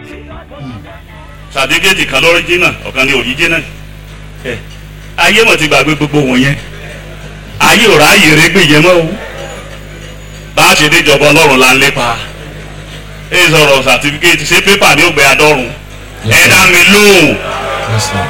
sàdígéètì kan lọ́ríjínà ọ̀kan ní òríjínà ẹ ayé mọ̀ ti gbàgbé gbogbo wọn yẹn ayé ò ráàyè régbè yẹn mọ́ o bá a ṣe déjọba ọlọ́run là ń lépa ẹ sọ̀rọ̀ sàtífíkẹ́tì ṣé pépà ní ògbé adọ́run ẹ dá mi lóhùn Yes, sir.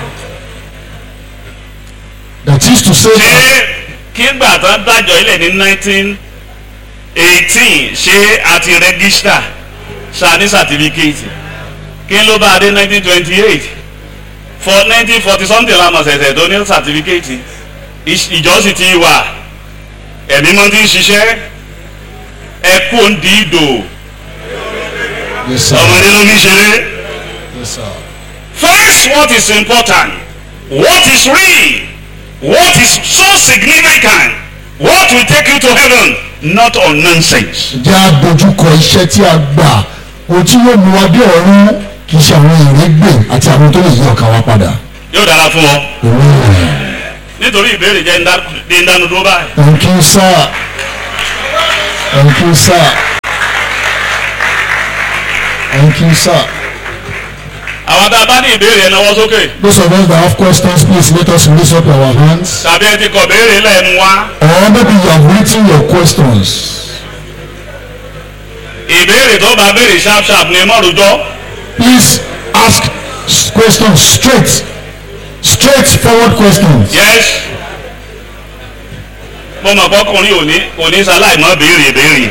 That is to say, ṣé kígbà tán dájọ́ ilẹ̀ ní nineteen eighteen ṣé a ti rẹ́gísítà ṣá ní sàtífíkẹ́tì kí ló bá a dé nineteen twenty eight for nineteen forty something la mọ̀ ṣẹ̀ṣẹ̀ tó ní sàtífíkẹ́tì ìjọsìn ti wà ẹ̀mí mọ́ ti ń ṣiṣẹ́ ẹ kú òǹdí ìdò yes, sir. ọmọdé ló ní ṣeré. Yes, sir. First, what is important, what is real, what is so significant, what will take you to heaven, not on nonsense. Jẹ́ àdójúkọ iṣẹ́ tí a gbà ohun tí yóò mú wa dé ọ̀run kì í ṣe àwọn ìrégbè àti àwọn tó lè yí ọkàn wa padà. Yóò dára fún ọ. Amen. Nítorí ìbéèrè jẹ́ ń dánu dúró báyìí. Thank you, sir. Thank you, sir. Thank you, sir. Àwọn tá a bá ní ìbéèrè ẹ̀ náwó sókè. Those of us that have questions, please let us raise up our hands. Tàbí ẹ ti kọ̀ béèrè lẹ́nu wá. Or maybe you have written your questions. Ìbéèrè tó bá béèrè sharp sharp ni mọ́rùjọ́. Please ask s- questions straight. Straightforward questions. Yes. Mo mọ̀ kọ́kùnrin ò ní kò ní sáláì mọ́ béèrè béèrè.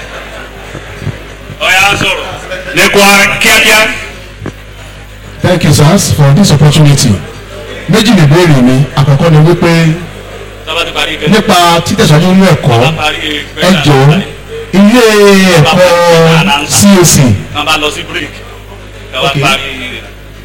Ọ̀ya sọ̀rọ̀. Ní kwa kíákíá. Thank you, sirs, for this opportunity. Méjì lè béèrè mi, àkọ́kọ́ ni wípé Tọ́ba ti parí ìgbésẹ̀. nípa títẹ̀síwájú nínú ẹ̀kọ́, Tọ́ba parí ẹ ìgbésẹ̀. jọ̀ọ́ ilé ẹ̀kọ́ CAC Kàn bá lọ sí break. Kàn wá Okay. parí.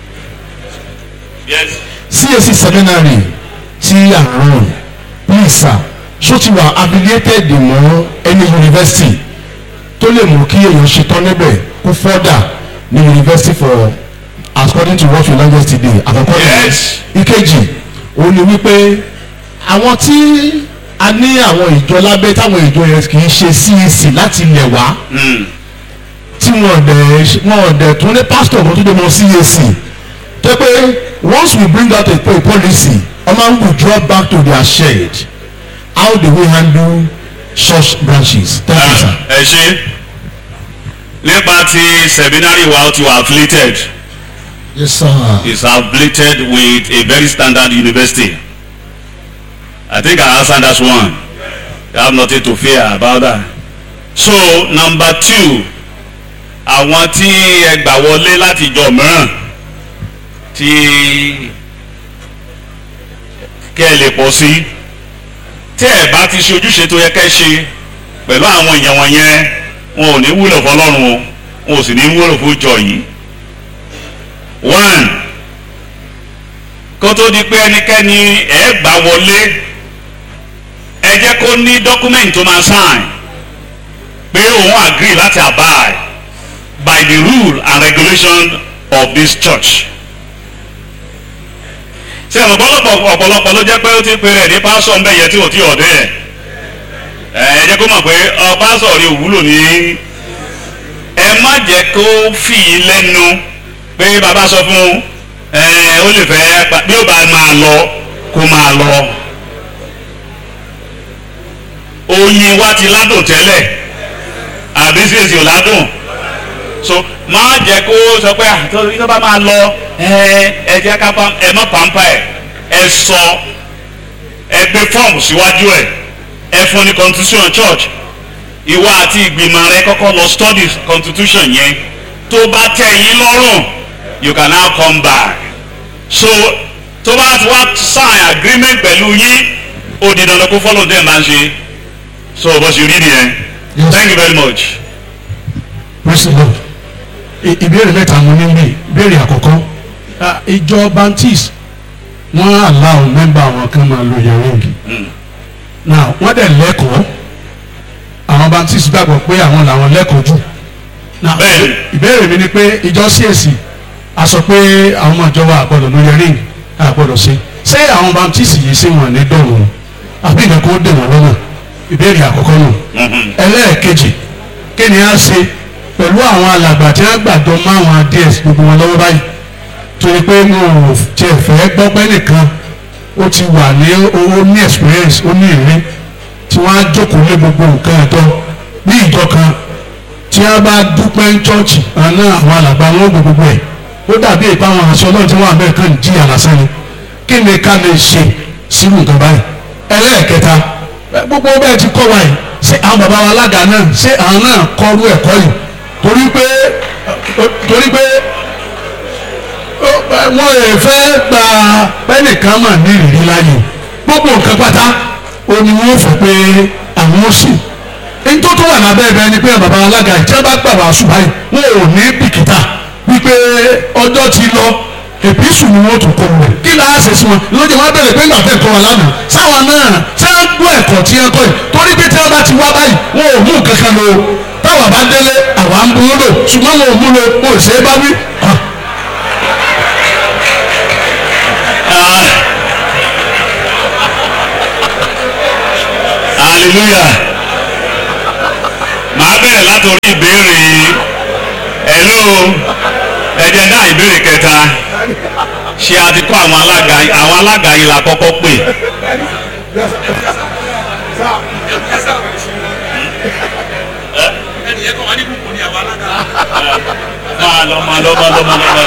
Yes. CAC seminary tí à ń run please sir ṣó ti wà affiliated mọ́ any university tó lè mú kí èèyàn ṣetán níbẹ̀ kó further ní university for according to what you learn yesterday àkọ́kọ́ nìyẹn. Yes. ìkejì òun ni wípé àwọn tí a ní àwọn ìjọ lábẹ́ táwọn ìjọ yẹn kì í ṣe CAC láti ilẹ̀ wá Mm. tí wọn dẹ̀ wọn dẹ̀ tún ní pastor kan tó dé mọ CAC tó pé once we bring out a, a policy ọmọ n withdraw back to their shed how do we handle such branches thank you sir. Ah, Ẹ ṣe. Nípa ti seminary wa ó ti wà affiliated. yes sir. is affiliated with a very standard university. I think I answered that one. You have nothing to fear about that. So number two, àwọn tí ẹ gbà wọlé láti ìjọ mìíràn tí kẹ́ ẹ lè pọ̀ sí tí ẹ bá ti ṣe ojúṣe tó yẹ kẹ́ ẹ ṣe pẹ̀lú àwọn èèyàn wọ̀nyẹn wọn ò ní wúlò fọlọ́run o wọn ò sì ní wúlò fún ìjọ yìí one kó tó di pé ẹnikẹ́ni ẹ̀ gbà wọlé ẹ jẹ́ kó ní document tó máa sign pé òun agree láti abide by the rule and regulation of this church. ṣé ẹ̀mọ̀ ọ̀pọ̀lọpọ̀ ọ̀pọ̀lọpọ̀ ló jẹ́ pé ó ti pe rẹ̀ ní pásọ̀ ńbẹ̀ yẹn tí ò tí ọ̀dẹ́ ẹ̀ ẹ jẹ́ kó mọ̀ pé ọ pásọ̀ rí òwúlò ní ẹ má jẹ́ kó fì í lẹ́nu pé bàbá sọ fún ẹ ó lè fẹ́ pa- bí ó bá máa lọ kó máa lọ oyin wa ti ládùn tẹ́lẹ̀ àbí sèṣì ò ládùn so má jẹ́ kó sọ pé àtọ́ tó bá máa lọ ẹ ẹ jẹ́ ká pa ẹ má pàmpá ẹ ẹ sọ ẹ gbé fọ́ọ̀mù síwájú ẹ ẹ fún ní constitution church ìwọ àti ìgbìmọ̀ rẹ kọ́kọ́ lọ study constitution yẹn tó bá tẹ́ yín lọ́rùn you can now come back so tó bá ti wá sign agreement pẹ̀lú yín ó di dandan kó follow dem máa ń ṣe so bó ṣe rí nìyẹn Yes. thank you very much. praise the lord. I- ìbéèrè mẹ́ta mo ní bí ìbéèrè àkọ́kọ́ ah, ìjọ baptist wọ́n allow mẹ́mbà àwọn kan máa lo yẹ̀rìngì Mm. now wọ́n dẹ̀ lẹ́kọ̀ọ́ àwọn baptist gbàgbọ́ pé àwọn làwọn lẹ́kọ̀ọ́ jù now Bẹ́ẹ̀ni. ìbéèrè mi ni pé ìjọ CAC a sọ pé àwọn ọmọ ìjọba àgbọ̀dọ̀ lo yẹ̀rìngì àgbọ̀dọ̀ ṣe ṣé àwọn baptist yìí ṣé wọn ní dọ̀rùn àbí nǹkan kó dè wọ́n lọ́nà ìbéèrè àkọ́kọ́ nù Mhm. ẹlẹ́ẹ̀kejì kí ni a ṣe pẹ̀lú àwọn alàgbà tí wọ́n gbàjọ mọ́ àwọn ds gbogbo wọn lọ́wọ́ báyìí torí pé mo ò tiẹ̀ fẹ́ gbọ́ pé nìkan ó ti wà ní ó ní experience ó ní ìrírí tí wọ́n á jókòó lé gbogbo nǹkan ẹ̀tọ́ ní ìjọ kan tí wọ́n bá dúpẹ́ ní chọ́ọ̀chì àná àwọn alàgbà wọn gbogbo gbogbo ẹ̀ ó dàbí ìpa àwọn aṣọ náà tí wọ́n àbẹ̀ kan jí àlàsán ni kí ni ká lè ṣe sírù nǹkan báyìí ẹlẹ́ẹ̀kẹta gbogbo bẹ́ẹ̀ ti kọ́ wa yìí ṣé àwọn bàbá wa alága náà ṣé àwọn náà kọ́rú ẹ̀kọ́ yìí torí pé torí pé wọ́n lè fẹ́ gba pẹ́nìkan mà ní ìrírí láyè gbogbo nǹkan pátá ó ní wọ́n fẹ́ pé àwọn ó sì nítorí tó wà lábẹ́ ẹ̀bẹ̀ ni pé bàbá alága ìjọba gbà wá ṣùgbọ́n wọn ò ní bìkítà wípé ọjọ́ ti lọ èpìsù ni wọ́n tún kọ́ wọn kí la á ṣe sí wọn lójú wọn bẹ̀rẹ̀ pé ńgbà tẹ̀ kọ́ wọn lánàá sáwọn náà ṣé wọ́n gbọ́ ẹ̀kọ́ tí wọ́n kọ́ yìí torí pé tí wọ́n bá ti wá báyìí wọn ò mú nǹkan kan lò táwọn bá délé àwa ń bú lò ṣùgbọ́n wọn ò mú lò wọn ò ṣe é bá wí. hallelujah màá bẹ̀rẹ̀ látòrí ìbéèrè hello ẹ jẹ́ dá ìbéèrè kẹta ṣé a ti kọ́ àwọn alága àwọn alága yìí la kọ́kọ́ pè máa lọ máa lọ máa lọ máa lọ máa lọ.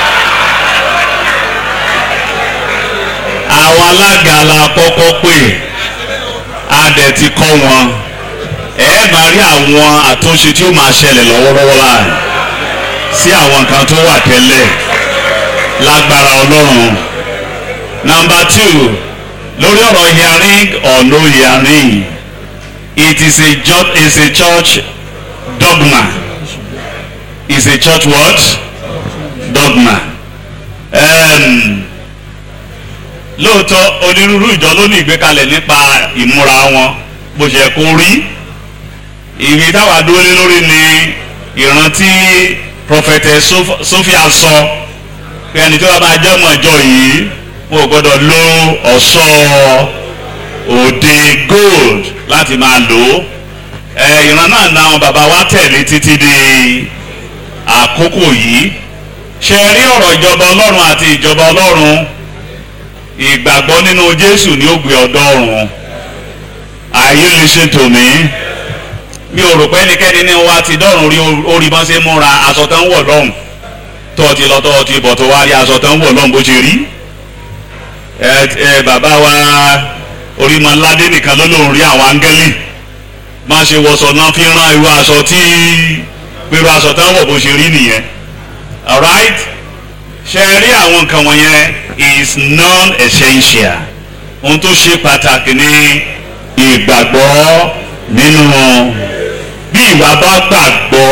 àwọn alága la kọ́kọ́ pè a dẹ̀ ti kọ́ wọn ẹ máa rí àwọn àtúnṣe tí ó máa ṣẹlẹ̀ lọ́wọ́lọ́wọ́ láàrin sí àwọn nǹkan tó wà tẹ́lẹ̀ lágbára ọlọ́run. number two lórí ọ̀rọ̀ hearing or no hearing it is a, ju- is a church dogma is a church what dogma. Um, lóòótọ́ onírúurú ìjọ ló ní ìgbékalẹ̀ nípa ìmúra wọn bó ṣe kó rí ìwé táwa dúró lé lórí ni ìrántí prọfẹtẹ Sophia sọ pé ẹni tó bá máa jẹ́ ọmọ ìjọ yìí wọn ò gbọ́dọ̀ lo ọ̀ṣọ́ òde gold láti máa lò ó ẹ ìran náà na àwọn bàbá wa tẹ̀lé títí di àkókò yìí ṣe rí ọ̀rọ̀ ìjọba ọlọ́run àti ìjọba ọlọ́run ìgbàgbọ́ nínú jésù ni ó gbé ọ̀dọ́ ọ̀run are you listening to me mi ò rò pé ẹnikẹ́ni ní wa ti dọ́rùn rí orí bọ́n ṣe múra aṣọ tó ń wọ̀ lọ́hùn tó ti lọ tó ti bọ̀ tó wá rí aṣọ tó ń wọ̀ lọ́hùn bó ṣe rí ẹ ẹ bàbá wa orímọ̀ládé nìkan ló lóun rí àwọn áńgẹ́lì máa ṣe wọṣọ náà fi rán irú aṣọ tí irú aṣọ tó ń wọ̀ bó ṣe rí nìyẹn alright ṣe rí àwọn nǹkan wọ̀nyẹn is non-essential ohun tó ṣe pàtàkì ní ìgbàgbọ́ nínú bí ìwà bá gbàgbọ́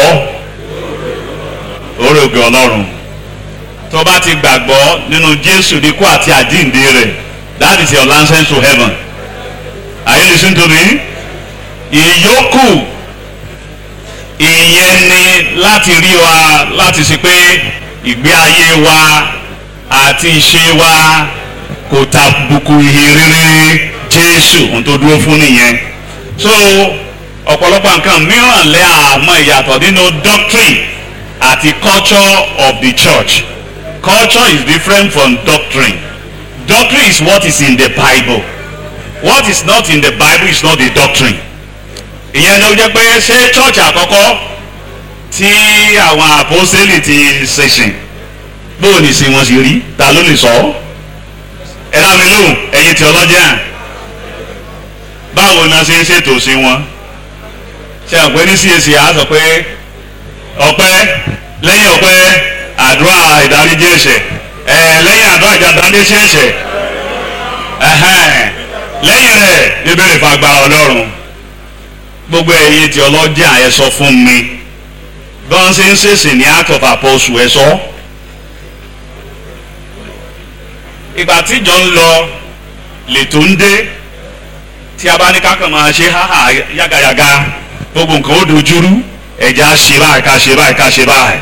orógbè ọlọ́run tó bá ti gbàgbọ́ nínú jésù ní kú àti àjíǹde rẹ̀ that is your license to heaven are you listening to me ìyókù ìyẹn ni láti rí wa láti ṣe pé ìgbé ayé wa àti ìṣe wa kò tàbùkù ìhè rere jésù ohun tó dúró fún nìyẹn so ọ̀pọ̀lọpọ̀ nǹkan mìíràn lẹ́ àmọ́ ìyàtọ̀ nínú doctrine àti culture of the church culture is different from doctrine doctrine is what is in the bible what is not in the bible is not the doctrine ìyẹn ló jẹ́ pé ṣé church àkọ́kọ́ tí àwọn àpọ́sẹ́lì ti ṣẹ̀ṣìn bóò ní sí wọn sì rí ta ló lè sọ ọ́ ẹ dá mi lóhùn ẹ̀yin theologian báwo ni a ṣe ń ṣètò sí wọn ṣe àpẹ ní CAC á sọ pé ọpẹ́ lẹ́yìn ọpẹ́ àdúrà ìdáríjì ẹ̀ṣẹ̀ ẹ lẹ́yìn àdúrà ìdáríjì ẹ̀ṣẹ̀ ẹhẹn lẹ́yìn rẹ̀ ìbéèrè fún agbára Ọlọ́run gbogbo ẹ̀yin theologian ẹ sọ fún mi bí wọ́n ṣe ń ṣèṣìn ní act of apostle ẹ sọ. ìgbà tíjọ ń lọ lètò ń dé tí a bá ní kákan máa ṣe háhà yágayàga gbogbo nǹkan ó dojúrú ẹ̀já ṣe báyìí ká ṣe báyìí ká ṣe báyìí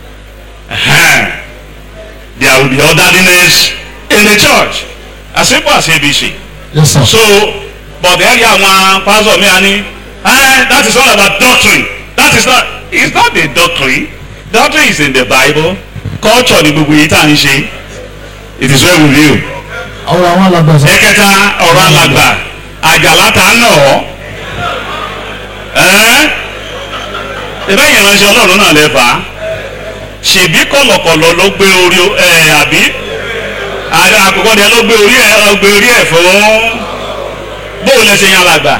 there will be orderliness in the church as simple as abc yes sir. so but ẹ̀rí àwọn pásọ̀ mi àní that is all about doctrine that is not it's not a doctrine doctrine is in the bible culture ni gbogbo yìí tá à ń ṣe it is well with you. ọ̀rọ̀ àwọn alàgbà sọ. ẹ̀kẹta ọ̀rọ̀ alàgbà àjàlá ta ń nà ọ́ ẹ́ ẹ̀bẹ́ yẹn ránṣẹ́ ọlọ́run náà lè fà á ṣèbí kọ̀lọ̀kọ̀lọ̀ ló gbé orí ẹ̀ àbí àdé àkọ́kọ́ ni ẹ ló gbé orí ẹ̀ ló gbé orí ẹ̀ fún bóun lẹ ṣe yan alàgbà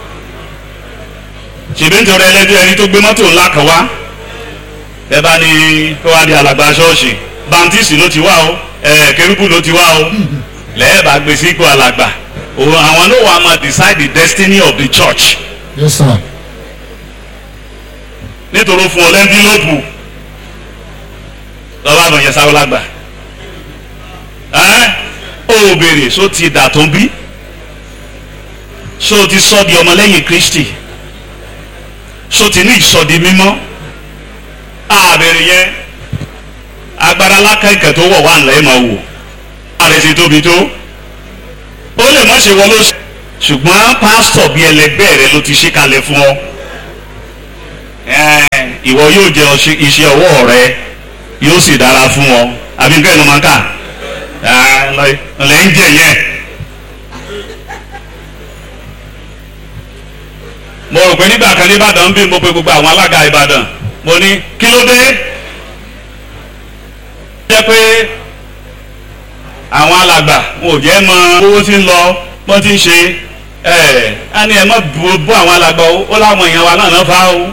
ṣèbí nítorí ẹlẹ́dẹ́ ẹni tó gbé mọ́tò ńlá kan wá ẹ bá ní kó wá di alàgbà ṣọ́ọ̀ṣì bantisi ló ti wá o ẹ̀ kérúbù ló ti wá o lẹ́ẹ̀bà gbé sí ipò alàgbà òun àwọn ló wà máa decide the destiny of the church yes sir. nítorí fún ọ lẹ́ńdínlọ́pù lọ́wọ́ àbọ̀ yẹn sáré lágbà ẹ́ ó béèrè só ti dà tó ń bí só ti sọ di ọmọlẹ́yìn kristi só ti ní ìsọdi mímọ́ àbèrè yẹn agbára lákàkẹ́ tó wọ̀ wá ńlẹ̀ máa wò ààrẹ ti tóbi tó ó lè má ṣe wọ́n ló ṣe ṣùgbọ́n pásítọ̀ bíi ẹlẹgbẹ́ rẹ ló ti ṣe kalẹ̀ fún ọ Ẹ́ẹ̀, ìwọ yóò jẹ ọṣẹ- iṣẹ́ ọwọ́ rẹ yóò sì dára fún ọ àbí bẹ́ẹ̀ ló máa kà Ẹ́ẹ̀, lọ- lẹ́ ń jẹ yẹn. mo rò pé nígbà kan ní Ìbàdàn bí mo pe gbogbo àwọn alága Ìbàdàn mo ní kí ló dé jẹ́ pé àwọn alàgbà wọn ò jẹ́ mọ owó tí ń lọ bọ́n ti ń ṣe ẹ̀ á ní ẹ mọ́ bu bú àwọn alàgbà o ó láwọn èèyàn wa náà náà fa o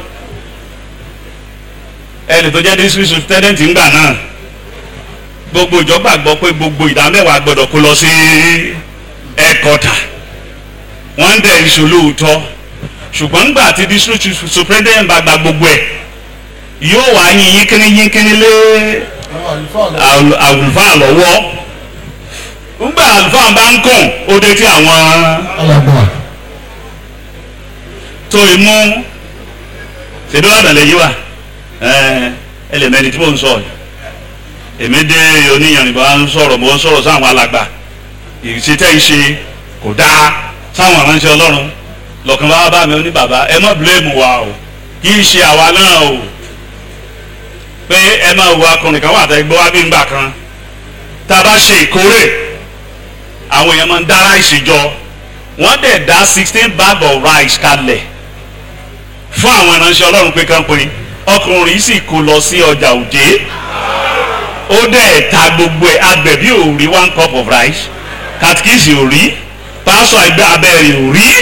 ẹnì tó jẹ́ district superintendent ńgbà náà gbogbo ìjọ gbàgbọ́ pé gbogbo ìdá mẹ́wàá gbọ́dọ̀ kó lọ sí ẹ̀kọ́tà wọ́n ń dẹ̀ ìṣòlóòótọ́ ṣùgbọ́n nígbà tí district superintendent bá gba gbogbo ẹ̀ yóò wá yín yínkínní yínkínní lé àlù- àlùfáà lọ́wọ́ nígbà àlùfáà bá ń kùn ó dé tí àwọn alàgbà tó imú ṣèbí ọ̀dàn lè yí wa ẹlẹ́mẹ̀ni tí mò ń sọ yìí èmi dé oníyanrìnbá ń sọ̀rọ̀ mo ń sọ̀rọ̀ sáwọn alàgbà ìṣètẹ́ ìṣe kò dáa sáwọn aránṣẹ́ ọlọ́run lọ́kàn bá bá mi ó ní bàbá ẹ má bíléèmù wa o kì í ṣe àwa náà o pé ẹ máa wo akọrin kan wà tẹ́ gbọ́ wá bí ngbà kan tá a bá ṣe ìkórè àwọn èèyàn máa ń dá ráìsì jọ wọ́n dẹ̀ dá sixteen bag of rice kalẹ̀ fún àwọn ìránṣẹ́ ọlọ́run pé kán pin ọkùnrin yìí sì kó lọ sí ọjà òjé ó dẹ̀ ta gbogbo ẹ̀ agbẹ̀bí ò rí one cup of rice katikisi ò rí pásọ ẹgbẹ́ abẹ́rẹ́ ò rí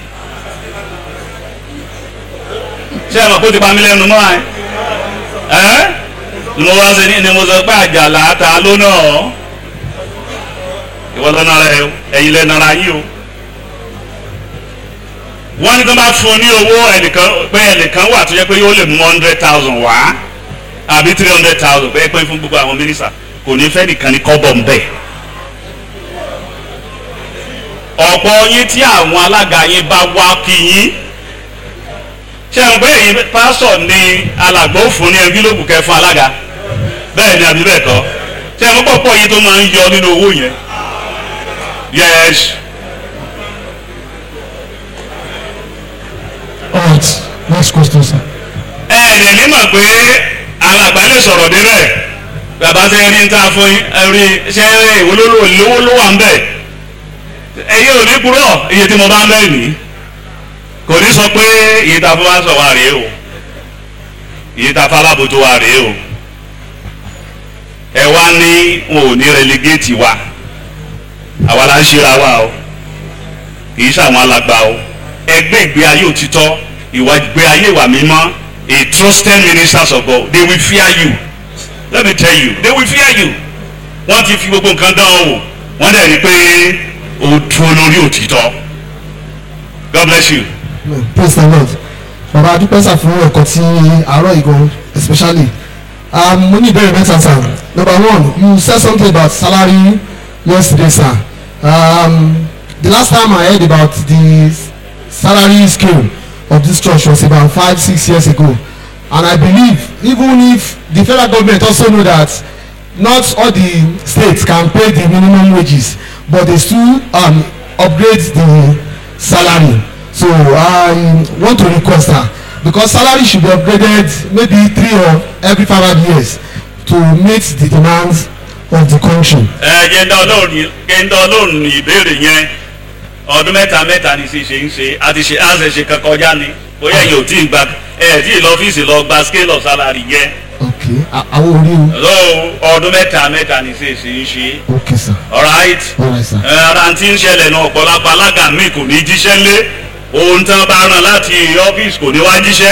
ṣé ẹ mọ̀ kó ti pa mí lẹ́nu mọ́ ẹ ẹ́ ni mo wá sí ní ni mo sọ pé àjàlá ta ló náà ìwọ lọ́nà rẹ ẹ̀yin lẹ́nu ara yín o wọ́n ní tó bá fún un ní owó ẹnìkan pé ẹnìkan wà tó yẹ pé yóò lè mú hundred thousand wá àbí three hundred thousand pé pé fún gbogbo àwọn mínísà kò ní fẹ́ nìkan ní kọ́bọ̀ ń bẹ̀. ọ̀pọ̀ yín tí àwọn alága yín bá wá kí yín ṣé ẹ̀ ń pé èyí pásọ̀ ni alàgbà ó fún ní ẹnfílópù kẹ fún alága bẹ́ẹ̀ ni àbí bẹ́ẹ̀ kọ́ ṣé ẹ̀ ń pọ̀pọ̀ yín tó máa ń yọ nínú owó yẹn yes. alright next question sir. ẹ ẹ̀ ní mọ̀ pé alàgbà lè sọ̀rọ̀ débẹ̀ bàbá ṣe rí ń ta fún yín ẹ rí ṣe ìwé lówó ló wà ń bẹ̀ ẹ̀yin ò ní kúrò iye tí mo bá ń bẹ̀ ní kò ní sọ pé iye tá a fún wa sọ wa rèé o iye tá a fún alábòjó wa rèé o ẹ wá ní wọn ò ní relegate wa àwa la ń ṣera wa o kì í ṣàwọn alàgbà o ẹgbẹ́ ìgbé ayé òtítọ́ ìwà ìgbé ayé ìwà mímọ́ a trusted ministers of God they will fear you let me tell you they will fear you wọ́n ti fi gbogbo nǹkan dán o wò wọ́n dẹ̀ rí i pé o dúró lórí òtítọ́ God bless you. praise the lord bàbá adúpẹ́ sà fún ẹ̀kọ́ tí àárọ̀ yìí gan especially um, mo ní ìbéèrè mẹ́ta sir number one you said something about salary yesterday sir um, the last time I heard about the salary scale of this church was about five six years ago and I believe even if the federal government also know that not all the states can pay the minimum wages but they still um, upgrade the salary so I want to request her because salary should be upgraded maybe three or every five years to meet the demands of the country. ẹ jẹ́ ń dá ọlọ́run jẹ́ ń dá ọlọ́run ìbéèrè yẹn ọdún mẹ́ta mẹ́ta ni sì ṣe ń ṣe àti ṣe àṣẹ ṣe kan kọjá ni bóyá ẹ̀yin ò tí ì gba ẹ̀ tí ì lọ ọ́fíìsì lọ gba scale of salary yẹn okay a- àwọn orí o so ọdún mẹ́ta mẹ́ta ni sì ṣe ń ṣe okay sir alright alright sir ẹ, ara tí ń ṣẹlẹ̀ náà ọ̀pọ̀lọpọ̀ alága mi kò ní jíṣẹ́ lé ohun tí wọ́n bá rán láti ọ́fíìsì kò ní wá jíṣẹ́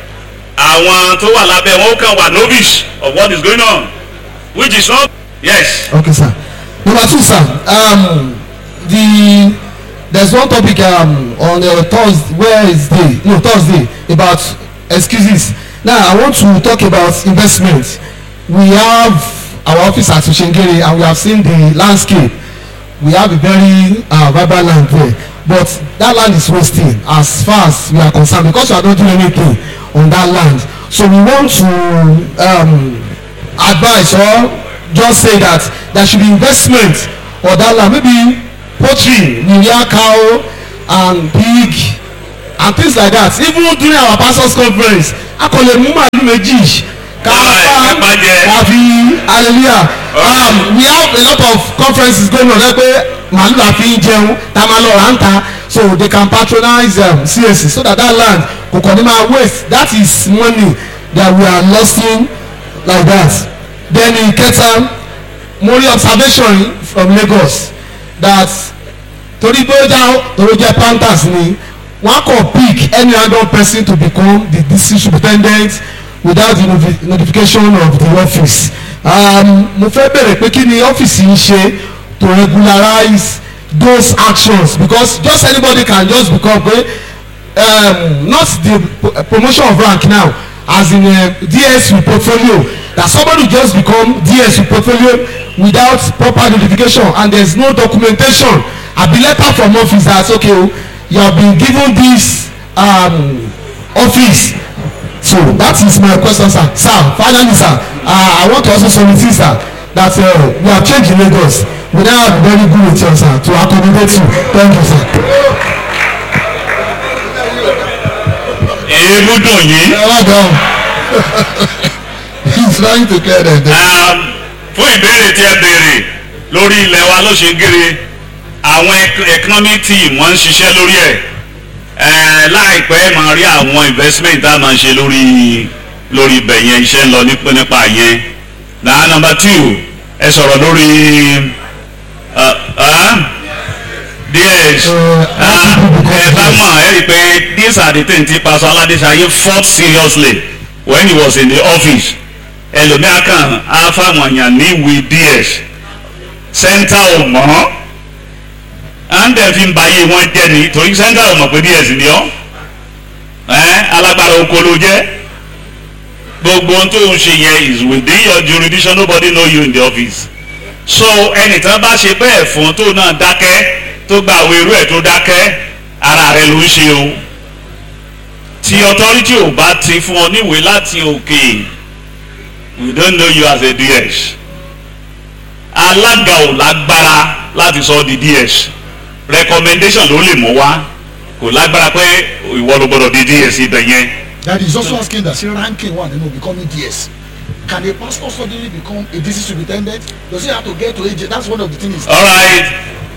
àwọn tó wà lábẹ́ wọn ó kàn wà novice of what is going on which is not yes. okay sir number two sir um, the there's one topic um, on uh, thursday wednesday no thursday about excuses now i want to talk about investment we have our office at Oshengere and we have seen the landscape we have a very uh, vibrant land there but that land is wasting as far as we are concerned because we are not doing anything on that land so we want to um, advise or just say that there should be investment on that land maybe poultry we rear cow and pig and things like that even during our pastors conference a kò lè mú màálù méjì ká Alright, pa ká jẹ. ká fi hallelujah um, we have a lot of conferences going on lẹ́pẹ́ màálù la fi ń jẹun tá a máa lọ rà ń ta so they can patronize um, CAC so that that land kò kàn ní máa waste that is money that we are losing like that then in kẹta mo rí observation from Lagos that torí pé ó já torí ó jẹ́ panthers ni wọ́n kàn pick any random person to become the district superintendent without the notifi- notification of the office um, mo fẹ́ bẹ̀rẹ̀ pé kí ni ọ́fíìsì ń ṣe to regularize those actions because just anybody can just become pé um, not the pro- promotion of rank now as in uh, DSU portfolio that somebody just become DSU portfolio without proper notification and there is no documentation abi letter from office that okay o you have been given this um, office so that is my question sir sir finally sir uh, I want to also solicit sir that uh, we have changed in Lagos we now have very good with you sir to accommodate you thank you sir. èébú dùn yín. ẹ wá he is trying to clear them. Um, fún ìbéèrè tí ẹ béèrè lórí ilẹ̀ wa ló ṣe gírí àwọn ec- economic team wọ́n ń ṣiṣẹ́ lórí ẹ̀ Eh, láìpẹ́ máa rí àwọn investment tá a máa ṣe lórí lórí ibẹ̀ yẹn iṣẹ́ ń lọ nípa nípa yẹn na number two ẹ sọ̀rọ̀ lórí uh, uh, DS Ah, ẹ bá mọ̀ ẹ rí i pé these are the things tí Pastor Aládéṣayé fought seriously when he was in the office ẹlòmíà kan á fáwọn èèyàn ní ìwé DS center ò mọ̀ à ń dẹ̀ fi ń bayé wọn jẹ́ ni torí center ò mọ̀ pé DS ni ọ́ ẹ́ alágbára oko ló jẹ́ gbogbo ohun tó ń ṣe yẹn is within your jurisdiction nobody know you in the office so ẹnìkan bá ṣe bẹ́ẹ̀ fún tó náà dákẹ́ tó gba àwọn irú ẹ̀ tó dákẹ́ ara rẹ̀ ló ń ṣe o tí authority ò bá ti fún ọ níwèé láti òkè we don't know you as a DS alága ò lágbára láti sọ ọ́ di DS recommendation ló lè mú wá kò lágbára pé ìwọ ló gbọdọ̀ di DS ibẹ̀ yẹn That is also asking that say ranking one, you know, becoming DS. Can a pastor suddenly become a district superintendent? Does he have to get to AJ? That's one of the things. alright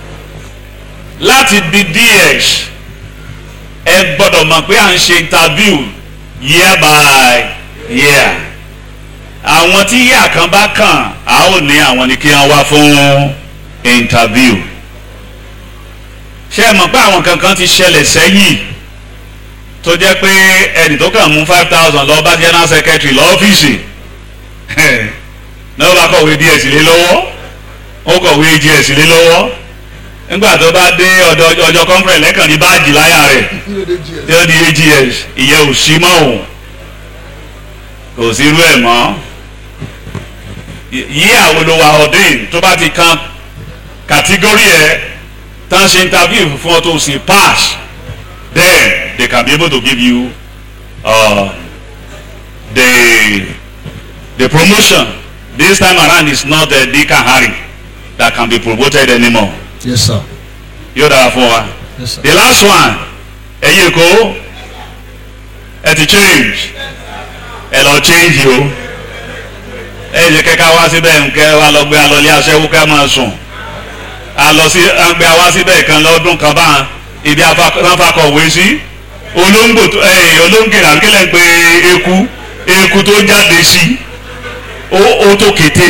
láti di DS ẹ gbọ́dọ̀ mọ̀ pé à ń ṣe interview year by year àwọn tí year kan bá kàn á ò ní àwọn ni kí wọ́n wá fún interview ṣé ẹ mọ̀ pé àwọn kankan ti ṣẹlẹ̀ sẹ́yìn tó jẹ́ pé ẹnì tó kàn mú five thousand lọ bá general secretary lọ́fíìsì náà bá kọ̀wé DS lé lọ́wọ́ ó kọ̀wé AGS lé lọ́wọ́ nígbà tó bá dé ọ̀dọ̀ ọjọ́ conference lẹ́kàn ní báàjì láyà rẹ̀ tí ó di AGS ìyẹn ò sí mọ́ òun kò sí irú ẹ̀ mọ́ yí àwọn olówó ọ̀dẹ́yìn tó bá ti kan kàtígórì ẹ̀ tán ṣe interview fún ọ tó sì pass then they can be able to give you uh, the the promotion this time around is not uh, Dick and Harry that can be promoted anymore Yes, sir. yóò dára fún wa Yes, sir. the last one ẹ̀yin èkó ẹ ti change ẹ lọ change o ẹ jẹ́ kẹ́kẹ́ wá síbẹ̀ nkẹ́ wa lọ gbé alọ́lé aṣẹ́wó ká máa sùn alọ sí agbé wa síbẹ̀ kan lọ́dún kan bá ibi afakọ̀wé sí olóńgbò tó ẹ olóńgè àgbélẹ̀ ń pe eku eku tó jáde sí ó ó tó kété.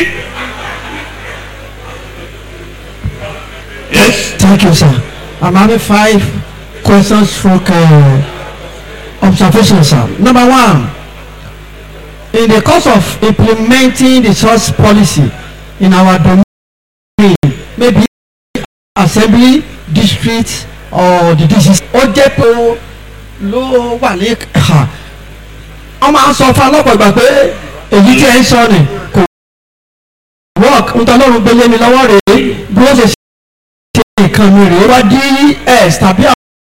yes Thank you, sir. I'm having five questions for uh, observation, sir. Number one, in the course of implementing the source policy in our domain, maybe assembly, district, or the district, ó jẹ́ pé ó ló wà ní ẹ̀ka. wọ́n máa ń sọ fún ọlọ́pàá ìgbà pé èyí tí ẹ ń sọ ni kò work nítorí ọlọ́run gbélé mi lọ́wọ́ rèé bí wọ́n ṣe ṣe nǹkan mi rèé wá ds tàbí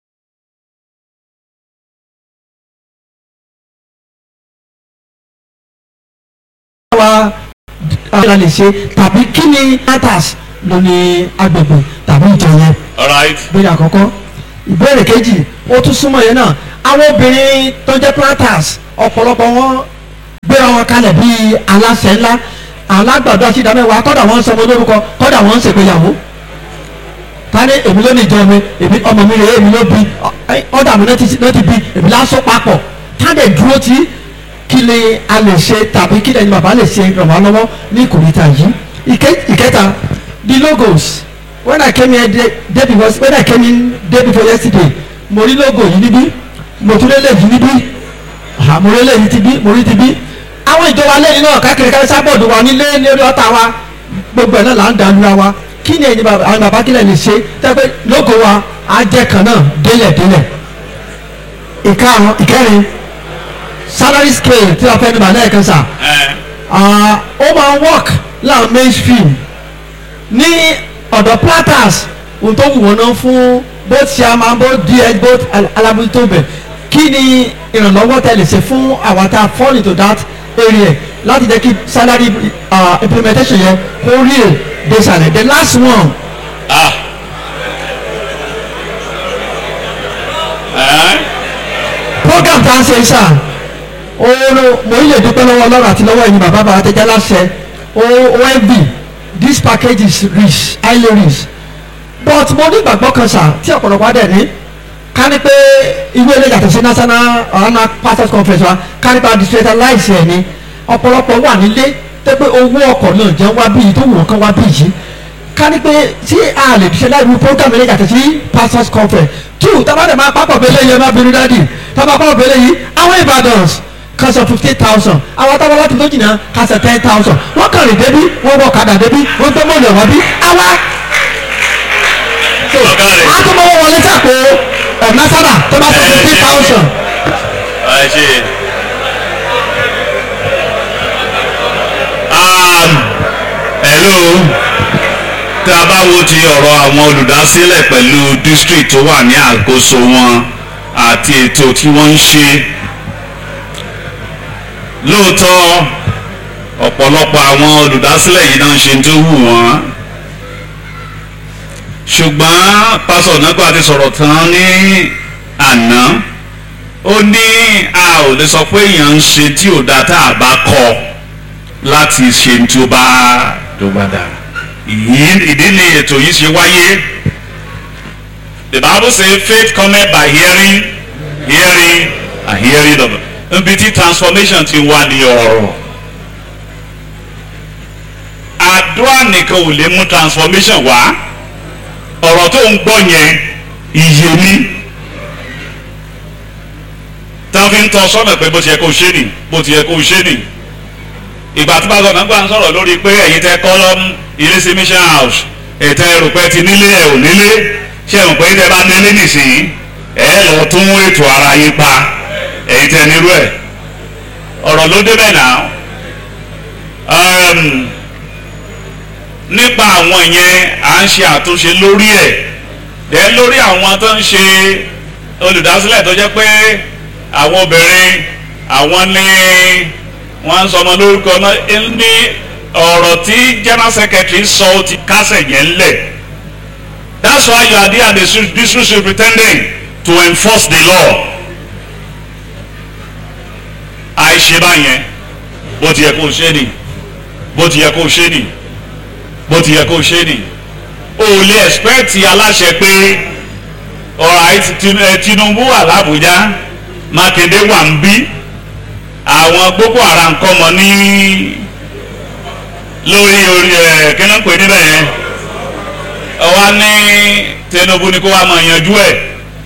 àwa ara lè ṣe tàbí kí ni atas ló ní agbègbè tàbí ìjọ yẹn alright ìbéèrè àkọ́kọ́ ìbéèrè kejì ó tún súnmọ́ yẹn náà àwọn obìnrin tó jẹ́ planters ọ̀pọ̀lọpọ̀ wọn gbéra wọn kalẹ̀ bíi aláṣẹ ńlá alágbàdo àti ìdámẹ́wàá kọ́dà wọ́n ń sọmọ lórúkọ kọ́dà wọ́n ń ṣègbéyàwó tani èmi ló ní ìjọ mi èmi ọmọ mi rè é èmi ló bí ọ̀dà mi náà ti náà ti bí èmi lásán papọ̀ tani dúró tí kí ni a lè ṣe tàbí kí ni bàbá lè ṣe ràn wá lọ́wọ́ ní ìkòríta yìí Ìké- ìkẹta the logos when I came here day, day before when I came in day before yesterday mo rí logo yìí níbí mo tún lélẹ̀ yìí níbí ah, mo rí lẹ́yìn ti bí mo rí ti bí àwọn ìjọba lẹ́yìn náà káàkiri káàkiri sábọ̀dù wa nílé lórí ọ̀tá wa gbogbo ẹ̀ náà là ń dàlúra wa kí ni ẹ̀yin bàbá àwọn bàbá kílẹ̀ lè ṣe tẹ́pẹ́ logo wa á jẹ́ kan náà délẹ̀ délẹ̀ ìkarùn ìkẹrin salary scale tí wọ́n fẹ́ ní bàálẹ̀ kan sà ẹ ah, ó máa ń work láwọn mainstream ní ọ̀dọ̀ platters ohun tó wù wọ́n náà fún both chairman both ds both al- alábòójútó bẹ̀ kí ni ìrànlọ́wọ́ tẹ́ lè ṣe fún àwọn tá a fall into that area láti jẹ́ kí salary uh, implementation yẹn kó real dé sàlẹ̀ the last one ah ẹ program tá a ṣe sà ooro mo yìí lè dúpẹ́ lọ́wọ́ ọlọ́run àti lọ́wọ́ ẹ̀yin bàbá bàbá tẹ́jà láṣẹ omb this package is rich highly rich but mo ní ìgbàgbọ́ kan sà tí ọ̀pọ̀lọpọ̀ adẹ̀ ní ká ní pé ìwé ilé yàtọ̀ sí national ọ̀hánà pastors conference wa ká ní pa decentralize ẹ̀ ni ọ̀pọ̀lọpọ̀ wà nílé tẹ́ pé owó ọkọ̀ náà jẹ́ wá bí yìí tó wù wọ́n kán wá bí yìí ká ní pé tí a lè ṣe láì mú program ilé yàtọ̀ sí pastors conference two tábàdàn máa pápọ̀ bẹ́lẹ̀ yẹn má bínú dádì tábà pápọ̀ bẹ́lẹ̀ yìí àwọn ìbàdàn kan sọ fifteen thousand àwọn tábà láti tó jìnnà kan sọ ten thousand wọ́n kàn rìn débí wọ́n wọ kàdà débí wọ́n gbé mọ́lẹ̀ wá bí àwa ọ̀gá rẹ̀ a tó mọ́wọ́ wọlé sàpò ọ̀nà sábà tó bá sọ fifteen thousand ẹ ṣe um, hello tá a bá wo ti ọ̀rọ̀ àwọn olùdásílẹ̀ pẹ̀lú district tó wà ní àkóso wọn àti ètò tí wọ́n ń ṣe lóòótọ́ ọ̀pọ̀lọpọ̀ àwọn olùdásílẹ̀ yìí náà ń ṣe tó wù wọ́n ṣùgbọ́n pásọ̀ nípa ti sọ̀rọ̀ tán ní àná ó ní a ò lè sọ pé èèyàn ń ṣe tí ò dáa tá a bá kọ láti ṣe tí ó bá tó bá dára Ìyí- ìdí ni ètò yìí ṣe wáyé the bible say faith cometh by hearing hearing and hearing of níbi tí transformation ti wà ní ọ̀rọ̀ àdúrà nìkan ò lè mú transformation wá ọ̀rọ̀ tó ń gbọ́ yẹn iye ní táwọn fi ń tọ́ sọ́nà pé bó ti yẹ kó ṣe nì bó ti yẹ kó ṣe nì ìgbà tí bàbá náà gbà ń sọ̀rọ̀ lórí pé ẹ̀yin tẹ́ kọ́ lọ́m ilé sí mission house ètò ẹrù pé ti nílé ẹ̀ ò nílé ṣé ẹ̀ mọ̀ pé tẹ́ bá nílé nìsín ẹ̀ lọ tún ètò ara yín pa ẹ̀yin tẹ́ nírú ẹ̀ ọ̀rọ̀ ló débẹ̀ náà um, nípa àwọn yẹn à ń ṣe àtúnṣe lórí ẹ̀ dẹ́ lórí àwọn tó ń ṣe olùdásílẹ̀ tó jẹ́ pé àwọn obìnrin àwọn ní wọ́n ń sọmọ lórúkọ náà ní ọ̀rọ̀ tí general secretary sọ ó ti kásẹ̀ yẹn lẹ̀ that's why you are there as the district superintendent to enforce the law àìṣe báyẹn bó ti yẹ kó o ṣe nì bó ti yẹ kó o ṣe nì bó ti yẹ kó o ṣe nì o ò lè expect aláṣẹ pé ọ̀rọ̀ Tinubu wà l'Àbújá Mákindé wà ń bí àwọn Boko Haram kọ́ mọ ní lórí orí ẹ̀ kí ló ń pè níbẹ̀ yẹn ọwọ́ ní Tinubu ni kó wá máa yanjú ẹ̀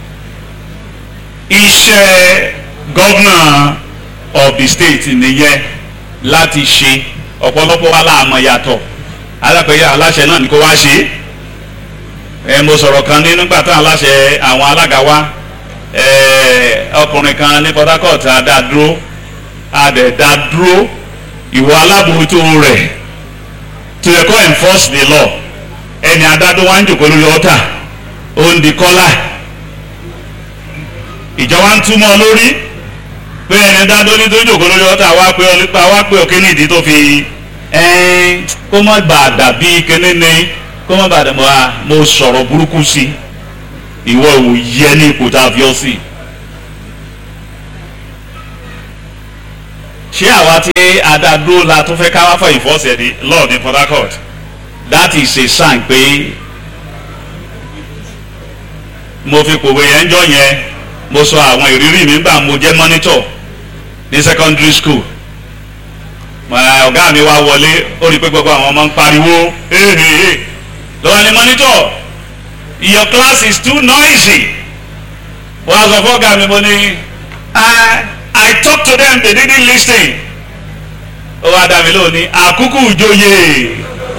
iṣẹ́ governor of the state nìyẹn láti ṣe ọ̀pọ̀lọpọ̀ wa láàmọ̀ yàtọ̀ alápẹ̀yẹ aláṣẹ náà ni kó wá ṣe ẹ mo sọ̀rọ̀ kan ní nígbà tá aláṣẹ àwọn alága wa ẹ ọkùnrin kan ní Port Harcourt adádúró adẹ̀dádúró ìwọ alábòójútó rẹ̀ to yẹ kó enforce the law ẹni adádó wa ń jòkó lórí ọ̀tà ó ń di kọ́là ìjọba ń túmọ̀ lórí pé ẹni dádó ní tó jòkó lórí ọ̀tà wá pé ọlípa wá pé òkè nídìí tó fi ẹn kó má bàa dàbí kíní ni kó má bàa dàbí wa mo sọ̀rọ̀ burúkú sí ìwọ ò yẹ ní ipò tá a fi ọ́ sí. ṣé àwa tí adádó la tó fẹ́ ká wá fọ ìfọ́sẹ̀ ní law ní Port Harcourt that is a sign pé mo fi pòwe yẹn jọ yẹn mo sọ àwọn ìrírí mi gbà mo jẹ́ monitor ní secondary school ọ̀gá mi wá wọlé ó rí i pé gbogbo àwọn ọmọ ń pariwo hehehe lọ́wọ́ ni monitor your class is too noisy wọ́n á sọ fún ọ̀gá mi mo ní I talk to them they didn't listen ó wá dá mi lónìí àkúkú ìjòyè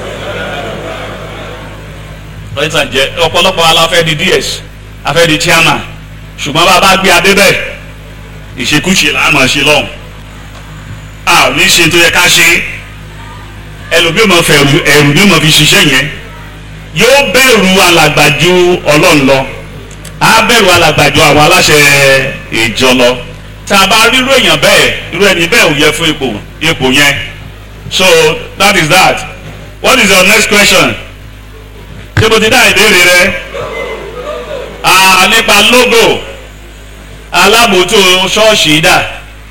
ọ̀pọ̀lọpọ̀ aláfẹ́ di ds afẹ́ di chairman ṣùgbọ́n bá a bá gbé adé bẹ́ẹ̀ ìṣekúṣe là á máa ṣe lọ́hùn a ò ní ṣe tó yẹ ká ṣe ẹlòmíì máa fẹ́ ẹ̀rù ní máa fi ṣiṣẹ́ yẹn yóò bẹ̀rù alàgbà ju ọlọ́run lọ á bẹ̀rù alàgbà ju àwọn aláṣẹ ìjọ lọ tá a bá rírú èèyàn bẹ́ẹ̀ irú ẹni bẹ́ẹ̀ ò yẹ fún ipò ipò yẹn so that is that what is your next question ṣé mo ti dá ìbéèrè rẹ nípa logo alábòótó ṣọ́ọ̀ṣì dà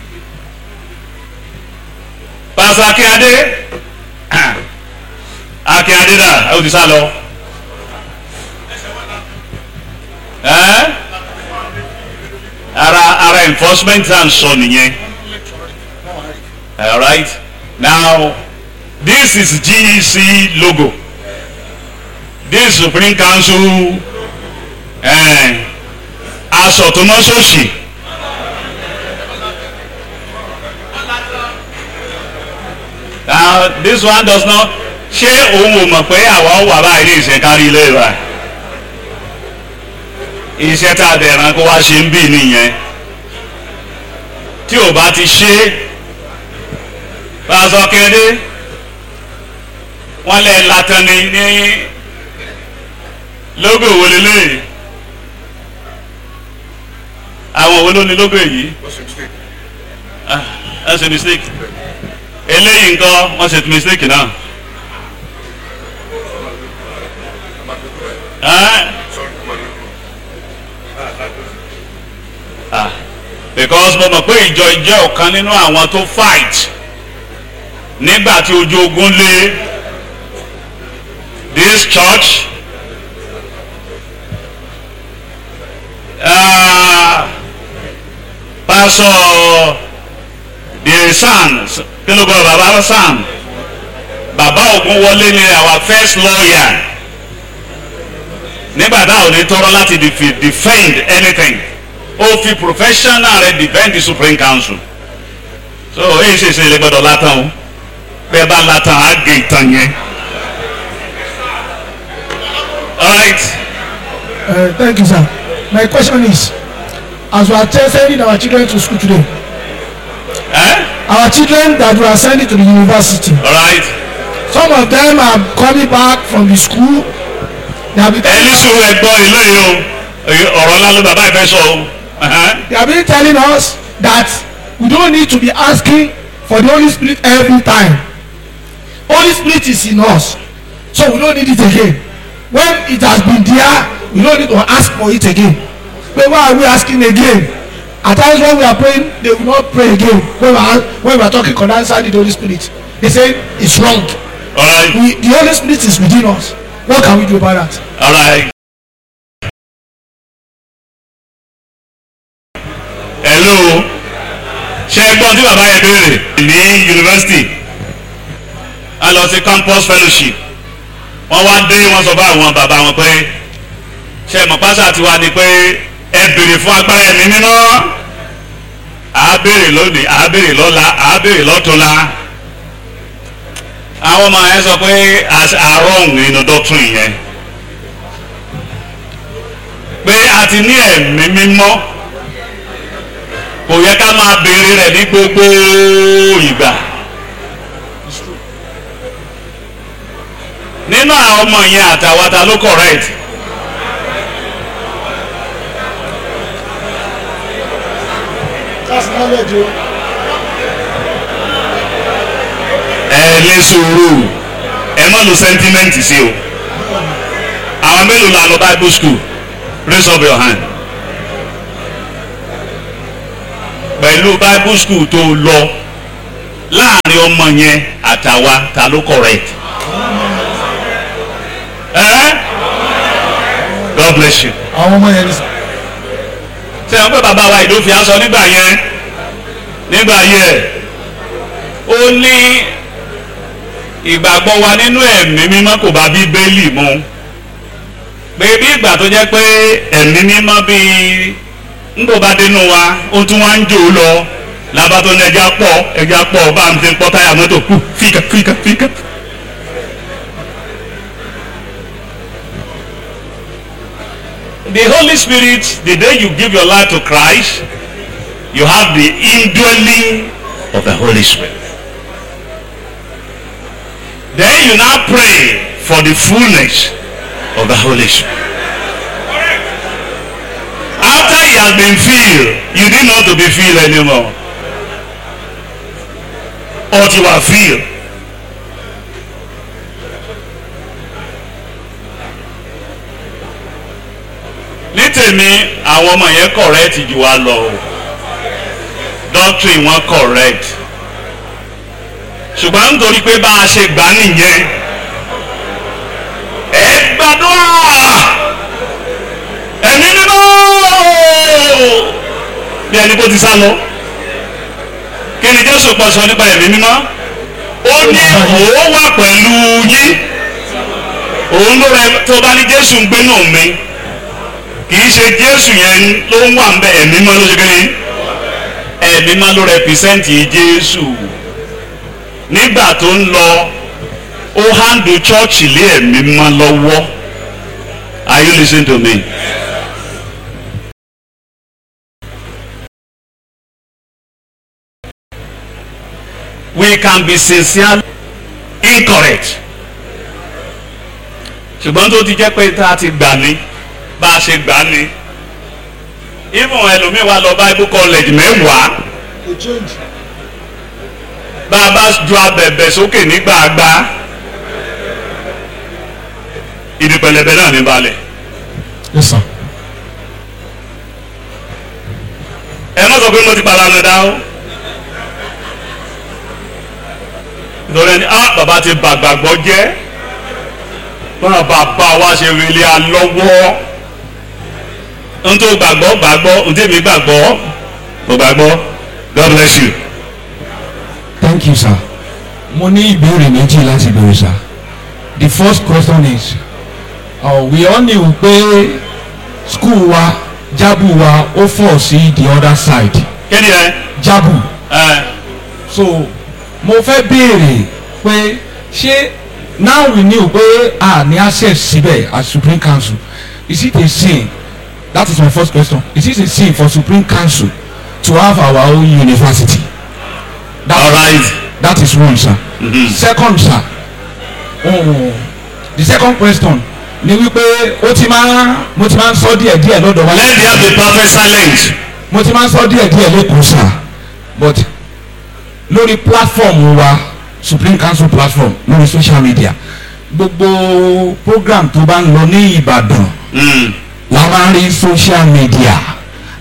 pásọ akínyadé akínyadé dà ẹ ò ti sá lọ ara ara enforcement à ń sọ nìyẹn alright now this is GEC logo this Supreme Council aṣọ tó mọ́ ṣòṣì now this one does not ṣé òun ò mọ̀ pé àwa wà báyìí ní ìṣẹ̀kárí ilé wa iṣẹ́ tá a dẹ̀ran kó wá ṣe ń bì nìyẹn tí ò bá ti ṣe pásọ kéde wọ́n lẹ̀ látàn ní ní lógò wo lélẹ́yìí àwọn wo ló ní lógo èyí ẹ ṣe mistake eléyìí nǹkan wọ́n ṣe mistake náà because mo mọ̀ pé ìjọ jẹ́ ọ̀kan nínú àwọn tó fight nígbà tí ojú ogun lé this church. Uh, pásọ the san kí ló gbọ́ bàbá san bàbá Ògúnwọlé ni our first lawyer nígbà tá ò ní tọrọ láti defend anything ó fi professional rẹ̀ defend the Supreme Council so èyí ṣe ṣe lè gbọ́dọ̀ látàn o bẹ́ẹ̀ bá látàn á gé ìtàn yẹn all right. Uh, thank you, sir. My question is, as we are t- sending our children to school today, Eh? our children that we are sending to the university, all right. some of them are coming back from the school. They have been, ẹni sùúrù ẹgbọ́ ilé yìí o ọ̀rọ̀ ńlá ló bàbá ìfẹ́ sọ o. they have been telling us that we don't need to be asking for the Holy Spirit every time. Holy Spirit is in us, so we don't need it again. When it has been there, we don't need to ask for it again. But why are we asking again? at times when we are praying they will not pray again when we are when we are talking concerning the holy spirit they say it's wrong alright we the holy spirit is within us what can we do about that. alright. hello ṣe é gbọ́n tí bàbá yẹn béèrè ní yunifásitì a lọ sí campus fellowship wọ́n wá dé wọ́n sọ fún àwọn bàbá wọn pé ṣe mọ̀ pásá ti wá ni pé ẹ béèrè fún agbára ẹ̀mí mímọ́ à á béèrè lónìí à á béèrè lọ́la à á béèrè lọ́túnla àwọn ọmọ yẹn sọ pé àárọ̀ nínú doctrine yẹn pé a ti ní ẹ̀mí mímọ́ kò yẹ ká máa béèrè rẹ̀ ní gbogbo ìgbà. nínú àwọn ọmọ yẹn àtàwọn ta ló correct. that's knowledge o. ẹ ní sùúrù ẹ má lo sentiment sí o àwọn mélòó la lọ bible school raise up your hand pẹ̀lú bible school tó lọ láàrin ọmọ yẹn àtàwa ta ló correct ẹ God bless you àwọn ọmọ yẹn ní sọ. ṣe wọn pé bàbá wa ìdófin aṣọ nígbà yẹn nígbà yẹn ó ní ìgbàgbọ́ wa nínú ẹ̀mí mímọ́ kò bá bíbélì mu pé bí ìgbà tó jẹ́ pé ẹ̀mí mímọ́ bíi ńgbò bá dénú wa ó tún wá ń jò ó lọ lábá tó ní ẹja pọ̀ ẹja pọ̀ bá ń ti pọ́ táyà mọ́tò kù fíkà fíkà fíkà. The Holy Spirit, the day you give your life to Christ, you have the indwelling of the Holy Spirit. Then you now pray for the fullness of the Holy Spirit. After he has been filled, you didn't know to be filled anymore. Or you are filled. ní tèmi àwọn ọmọ yẹn correct jù wá lọ o doctrine wọn correct ṣùgbọ́n nítorí pé bá a ṣe gbà nìyẹn ẹ gbàdúrà ẹ̀mí mímọ́ bí ẹni bó ti sá lọ kí ni Jésù pọ̀ sọ nípa ẹ̀mí mímọ́ ó ní òun wà pẹ̀lú yín òun ló rẹ tó bá ní Jésù ń gbénú mi kì í ṣe Jésù yẹn ló ń wà ń bẹ ẹ̀mí mímọ́ ló ṣe kéde ẹ̀mí mímọ́ ló rẹpìsẹ́ǹtì Jésù nígbà tó ń lọ ó hàndù chọ́ọ̀chì lé ẹ̀mí mímọ́ lọ́wọ́ are you listening to me. we can be sincerely incorrect ṣùgbọ́n tó ti jẹ́ pé tá a ti gbà ní bá a ṣe gbà ní even ẹlòmíín wà lọ bible college mẹ́wàá a change. bá a bá ju abẹ̀bẹ̀ sókè nígbàgbà ibi pẹlẹbẹ náà ní balẹ̀ yes sir. ẹ má sọ pé mo ti palanu dá o nítorí ẹni ah bàbá ti bàgbàgbọ́ jẹ́ báwọn bàbá wa ṣe rìlẹ̀ alọ́wọ́ n tó gbàgbọ́ gbàgbọ́ n tèmi gbàgbọ́ mo gbàgbọ́ God bless you. thank you sir. mo ní ìbéèrè méjì láti béèrè sir. the first question is uh, we all knew pé school wa jabu wa ó fọ̀ sí the other side kí ni ẹ jabu ẹ so mo fẹ́ béèrè pé ṣé now we knew pé a ní access síbẹ̀ as supreme council is it a sin that is my first question is it a sin for supreme council to have our own university that, all right that is one sir Mhm. second sir oh, the second question ni wípé ó ti máa mo ti máa ń sọ díẹ̀ díẹ̀ lọ́dọ̀ wa let there be perfect silence mo ti máa ń sọ díẹ̀ díẹ̀ lẹ́kọ̀ọ́ sir but lórí platform wa supreme council platform lórí social media gbogbo program tó bá ń lọ ní ìbàdàn Mm. la máa ń rí social media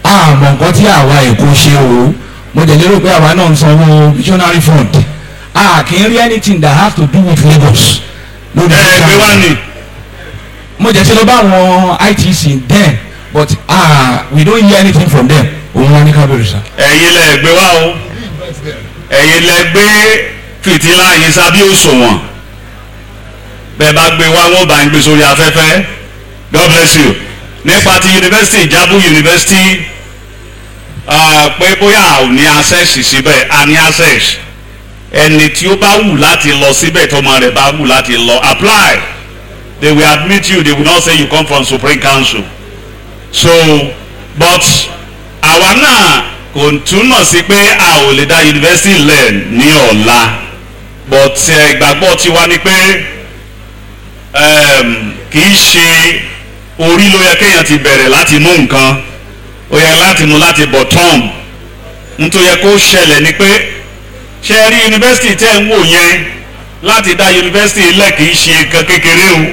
àmọ́ nǹkan tí àwa èkó ṣe o mo jẹ́ lérò pé àwa náà ń sanwó missionary fund a kì í rí anything that has to do with Lagos lórí ẹ gbé wá ní mo jẹ́ sí lọ bá àwọn ITC then but ah we don't hear anything from them òun wá ní kábíyèrè sá. ẹ̀yin lẹ gbé wá o ẹ̀yin lẹ gbé fìtílà yín sábí òṣùwọ̀n bẹ́ẹ̀ bá gbé wá wọn bá ń gbé sórí afẹ́fẹ́ God bless you nípa ti yunifásitì Ìjábú yunifásitì ah, pé bóyá a ò ní access síbẹ̀ a ní access ẹni tí ó bá wù láti lọ síbẹ̀ tọmọ rẹ̀ bá wù láti lọ apply they will admit you they will not say you come from Supreme Council so but àwa náà kò túmọ̀ sí pé a ò lè dá yunifásitì lẹ̀ ní ọ̀la but eh, ìgbàgbọ́ tiwa ni pé um, kì í ṣe orí ló yẹ kéèyàn ti bẹ̀rẹ̀ láti mú nǹkan ó yẹ láti mú láti bottom nítorí yẹ kó ṣẹlẹ̀ ni pé ṣe é rí yunifásitì tẹ́ ń wò yẹn láti dá yunifásitì lẹ̀ kì í ṣe nǹkan kékeré o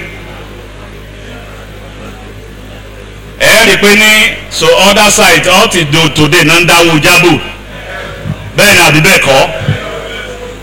ẹ rí i pé ní so other side all ti do today náà ń dáwọ́ jábò bẹ́ẹ̀ ni àbí bẹ́ẹ̀ kọ́